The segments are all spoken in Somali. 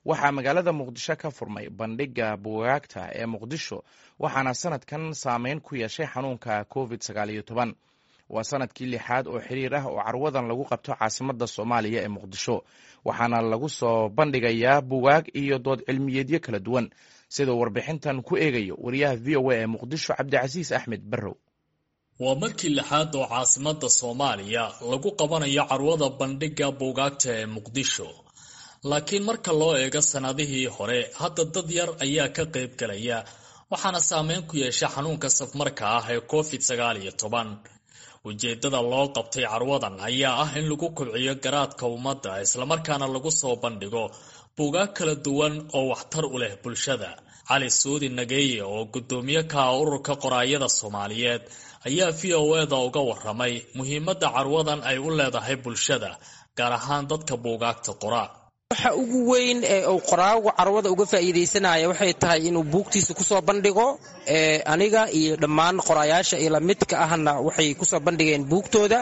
waxaa magaalada muqdisho ka furmay bandhigga buugaagta ee muqdisho waxaana sanadkan saameyn ku yeeshay xanuunka covid sagaaliyo toban waa sanadkii lixaad oo xiriir ah oo carwadan lagu qabto caasimadda soomaaliya ee muqdisho waxaana lagu soo bandhigayaa buugaag iyo dood cilmiyeedyo kala duwan siduu warbixintan ku eegayo wariyaha v o a ee muqdisho cabdicasiis axmed barrow waa markii lixaad oo caasimadda soomaaliya lagu qabanayo carwada bandhigga buugaagta ee muqdisho laakiin marka loo eego sannadihii hore hadda dad yar ayaa ka qayb galaya waxaana saameyn ku yeesha xanuunka safmarka ah ee covid sagaal iyo toban ujeeddada loo qabtay carwadan ayaa ah in lagu kobciyo garaadka ummadda islamarkaana lagu soo bandhigo buugaag kala duwan oo waxtar u leh bulshada cali suudi nageeye oo guddoomiye ka ah ururka qoraayada soomaaliyeed ayaa v o eda uga waramay muhiimadda carwadan ay u leedahay bulshada gaar ahaan dadka buugaagta qora waxa ugu weyn ee uu qoraagu carwada uga faa'iidaysanaya waxay tahay inuu buugtiisa kusoo bandhigo aniga iyo dhammaan qoraayaasha iyo lamidka ahna waxay kusoo bandhigeen buugtooda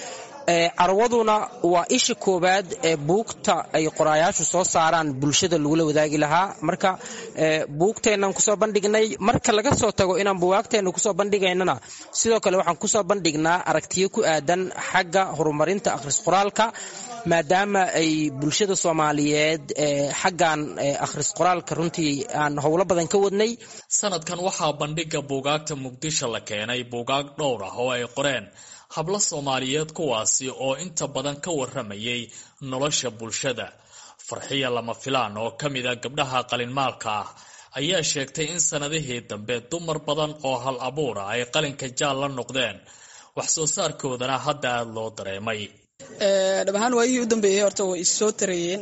carwaduna waa isha koowaad ee buugta ay qoraayaashu soo saaraan bulshada lagula wadaagi lahaa marka buugteennan kusoo bandhignay marka laga soo tago inaan buugaagteenna kusoo bandhigaynana sidoo kale waxaan kusoo bandhignaa aragtiyo ku aadan xagga horumarinta akhris qoraalka maadaama ay bulshada soomaaliyeed xaggan akhris qoraalka runtii aan howlo badan ka wadnay sanadkan waxaa bandhigga buugaagta muqdisho la keenay buugaag dhowr ah oo ay qoreen hablo soomaaliyeed kuwaasi oo inta badan ka waramayay nolosha bulshada farxiya lama filaan oo ka mid a gabdhaha qalinmaalka ah ayaa sheegtay in sannadihii dambe dumar badan oo hal abuura ay qalinka jaal la noqdeen wax soo saarkoodana hadda aada loo dareemay dhab ahaan waayihii u dambeeyey horta way issoo tarayeen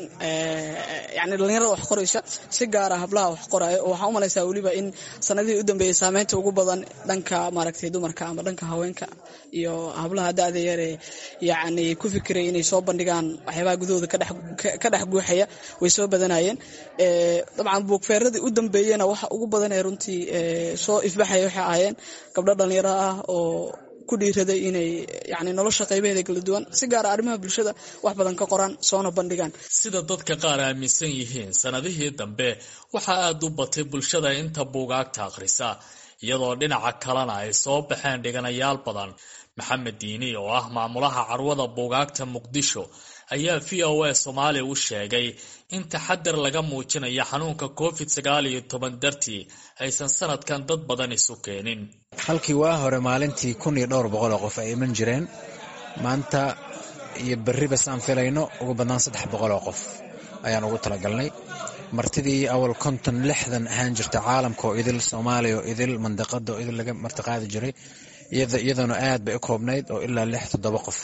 yani dhallinyarada wax qoraysa si gaara hablaha wax qoraayo oo waxaa u malaysaa weliba in sanadihii u dambeeyey saameynta ugu badan dhanka maaragtay dumarka ama dhanka haweenka iyo hablaha da-da yaree yacni ku fikiray inay soo bandhigaan waxyaabaha gudahooda ka dhex guuxaya way soo badanayeen dabcan buugfeeradii u dambeeyena waxa ugu badan ee runtii soo ifbaxaya waxay ahaayeen gabdho dhallinyaro ah oo ku dhiiraday inay yani nolosha qaybaheeda kala duwan si gaara arrimaha bulshada wax badan ka qoraan soona bandhigaan sida dadka qaar aaminsan yihiin sannadihii dambe waxaa aada u batay bulshada inta buugaagta akhrisa iyadoo dhinaca kalena ay soo baxeen dhiganayaal badan maxamed diini oo ah maamulaha carwada buugaagta muqdisho ayaa v o a soomaaliya u sheegay in taxadar laga muujinayo xanuunka covid sagaal iyo toban dartii aysan sanadkan dad badan isu keenin halkii waa hore maalintii kun iyo dhowr boqol oo qof ay iman jireen maanta iyo berriba saan filayno ugu badnaan saddex boqol oo qof ayaan ugu talagalnay martidii awal konton lixdan ahaan jirta caalamka oo idil soomaaliya oo idil mandaqada oo idil laga martiqaadi jiray iyadoona aad bay u koobnayd oo ilaa lix toddoba qof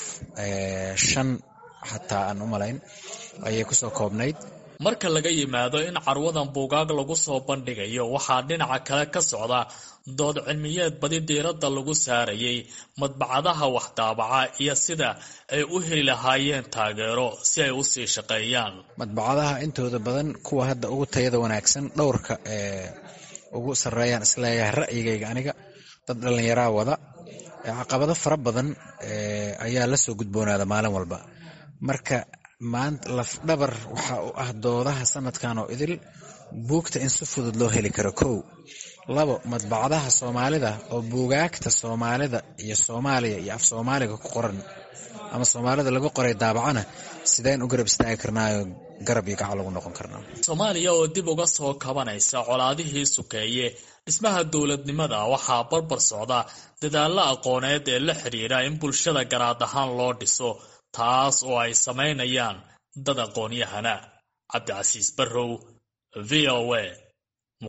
shan xataa aan u malayn ayay kusoo koobnayd marka laga yimaado in carwadan buugaag lagu soo bandhigayo waxaa dhinaca kale ka socda dood cilmiyeed badi diiradda lagu saarayay madbacadaha waxdaabaca iyo sida ay u heli lahaayeen taageero si ay u sii shaqeeyaan madbacadaha intooda badan kuwa hadda ugu tayada wanaagsan dhowrka ee ugu sarreeyaan isleeyahay ra'yigayga aniga dad dhallinyaraa wada caqabado fara badan ayaa la soo gudboonaada maalin walba marka maanta lafdhabar waxa u ah doodaha sanadkan oo idil buugta in si fudud loo heli karo kow labo madbacadaha soomaalida oo buugaagta soomaalida iyo soomaaliya iyo af soomaaliga ku qoran ama soomaalida lagu qoray daabacana sideen u garab istaagi karnaayo garab iyo gacal lagu noqon karnaa soomaaliya oo dib uga soo kabanaysa colaadihii sukeeye dhismaha dowladnimada waxaa barbar socda dadaallo aqooneed ee la xidhiira in bulshada garaad ahaan loo dhiso taas oo ay samaynayaan dad aqoon-yahana cabdicasiis barrow v o a